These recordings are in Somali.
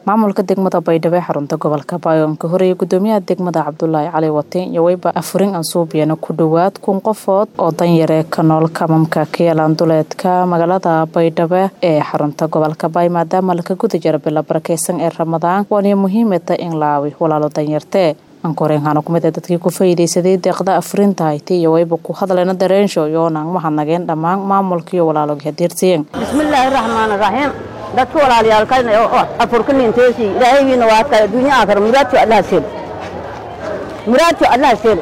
maamulka degmada baydhabo ee xarunta gobolka bayoonka horeeye gudoomiyaha degmada cabdulaahi cali watiin iyo weyba afurin ansuubiyana ku dhowaad kun qofood oo danyaree ka nool kamamka kayalan duleedka magaalada baydhabo ee xarunta gobolka baay maadaama laka guda jira bila barakeysan ee ramadaan waana muhiimata in laawi walaalo danyartee ankoreenhana kumid ee dadkii ku faa'iidaysaday deeqda afurinta hayti iyo wayba ku hadlayna dareensho yoonaan mahadnageen dhammaan maamulkiiyo walaalogii hadeersiyen bismillaahi raxmaani raxiim dadka walaalayaalkayna oo afurka ninteesii ilaahaygiina waa adkaa adduunya aakhira muraadku allaha seel muraadku allaha seel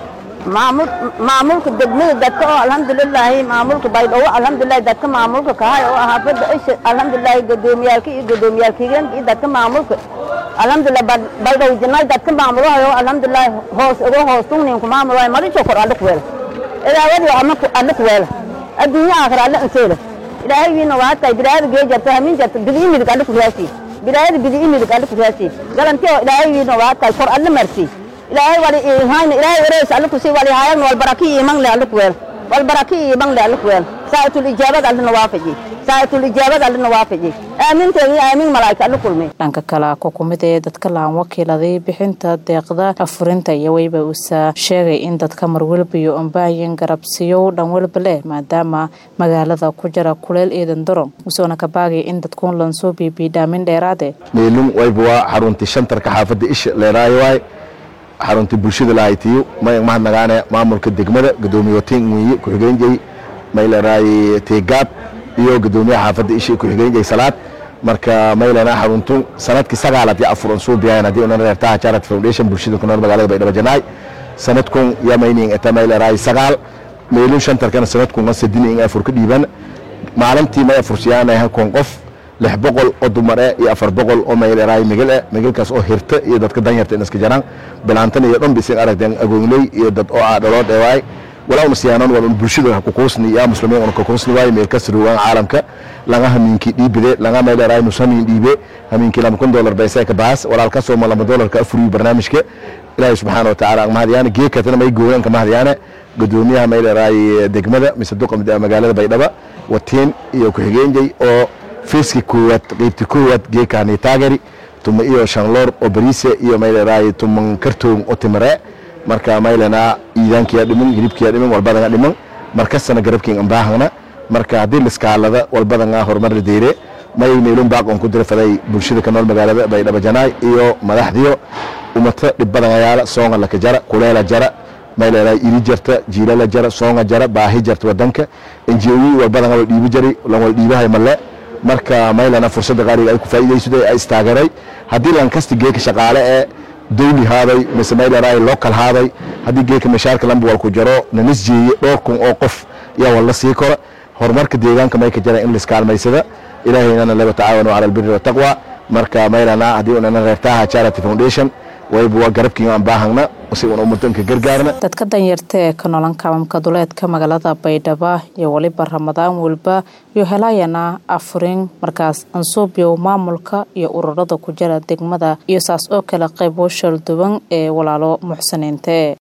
maamulka degmada dadka oo alxamdulilaahi maamulka baydhabo alxamdulilahi dadka maamulka kahay oo xaafadda isha alxamdulilaahi gudoomiyaalka iyo gudoomiyaalkigeenka iyo dadka maamulka alxamdulilah baydhabo jinaay dadka maamulahayo alxamdulilahi hoos uga hoos tungniinku maamulahay marisho kor alle ku weela ilaawadii alle ku weela adduunya aakhira alle anseela ilaahayiina waa tahay bilaayada gee jarta hamin jarta bidii midig alle ku raasi bilaayada bidii midig alle ku raasi galanti oo ilaahayiina waa tahay kor alle marsi ilaahay wali ihayna ilaahay wareys alle ku sii wali hayan wal baraki iman le alle ku weel wal baraki iman le alle ku weel saa'itul ijaabad alle nawaafaji saa'itul ijaabad alle nawaafaji aaminteeni aamin malaa'ika alle kulmay dhanka kale ku kumid ee dadka laan wakiiladay bixinta deeqda afurinta iyo weyba uusa sheegay in dadka marwalba iyo ambaayin garabsiyow dhan walba leh maadaama magaalada ku jira kuleel eedan daro usoona ka baagay in dadkuun lansoo biibiidhaamin dheeraade meelun wayba waa xaruntii shantarka xaafadda isha leeraayo waay xaruntii bulshada lahaytiyo may mahadnagaane maamulka degmada gudoomiye watiin wiye ku-xigeenjay mayleraaye teegaab iyo gudoomiyaha xaafadda isha ku-xigeenjay salaad marka maylana xaruntu sanadkii sagaalaad ya afuran suu biyayn haddii unan reertaha jarat foundation bulshada ku nool magaalada baydhabo janaay sanadkun yamayning eta mayleraay sagaal meelun shantarkana sanadkun sadin in afur ka dhiiban maalintii may afursiyaanahay kon qof lix boqol oo dumare iyo afar boqol oo mayleraay migil migilkaas oo hirta iyo dadka danyarta in iska jaraan bilaantan iyo dhan bisin aragteen agoonley iyo dad oo aadhaloo dheewaay walaa una siyaanan waa bulshada kukuusni yaa muslimiin una kukuusni waay meel ka sirwaan caalamka laga hamiinkii dhiibide laga mayleraay nus hamiin dhiibe hamiinkii lama kun dolar bayseeka baas walaalka sooma lama dolarka afuriyo barnaamijka ilaahay subxaana wa tacaala mahadyaane geekatana may gooyanka mahadyaane gudoomiyaha mayleraay degmada mise duqa magaalada baydhaba watiin iyo ku-xigeenjay oo fiiski koowaad qeybti koowaad geekaani taageri tuma iyo shanloor oo bariise iyo mayleraay tuman kartoon oo timare marka maylana iidaankiya dhiman hilibkiya dhiman walbadanga dhiman markasana garabkiin ambaahana marka haddii liskaalada walbadanga horumar la deyre may meelun baaqon ku dira faday bulshada ka nool magaalada baydhabo janaay iyo madaxdiyo umata dhibbadanayaala soonga laka jara kuleela jara mayleraay iri jarta jiilala jara soonga jara baahi jarta wadanka enjiyoyi walbadanga wal dhiibi jari lan wal dhiibahay malle marka maylana fursadda qaaliga ay ku faa'iidaysada ay istaageray haddii lankasti geeka shaqaale ee dawli haaday mise mayleraay local haaday haddii geeka mashaarka lamba wal ku jaro nanis jeeye dhowr kun oo qof yaa walla sii kora horumarka deegaanka may ka jara in liskaalmaysada ilaahaynana laba tacaawanu cala albiri wataqwa marka maylana haddii unana reertaha charity foundation wayba waa garabkiin aan baahagna si una ummadanka gargaarna dadka danyarta ee ka nolan kamamka duleedka magaalada baydhaba iyo weliba ramadaan walba iyo helayana afurin markaas ansuubyow maamulka iyo ururada ku jira degmada iyo saas oo kale qaybo shalduwan ee walaalo muxsiniinte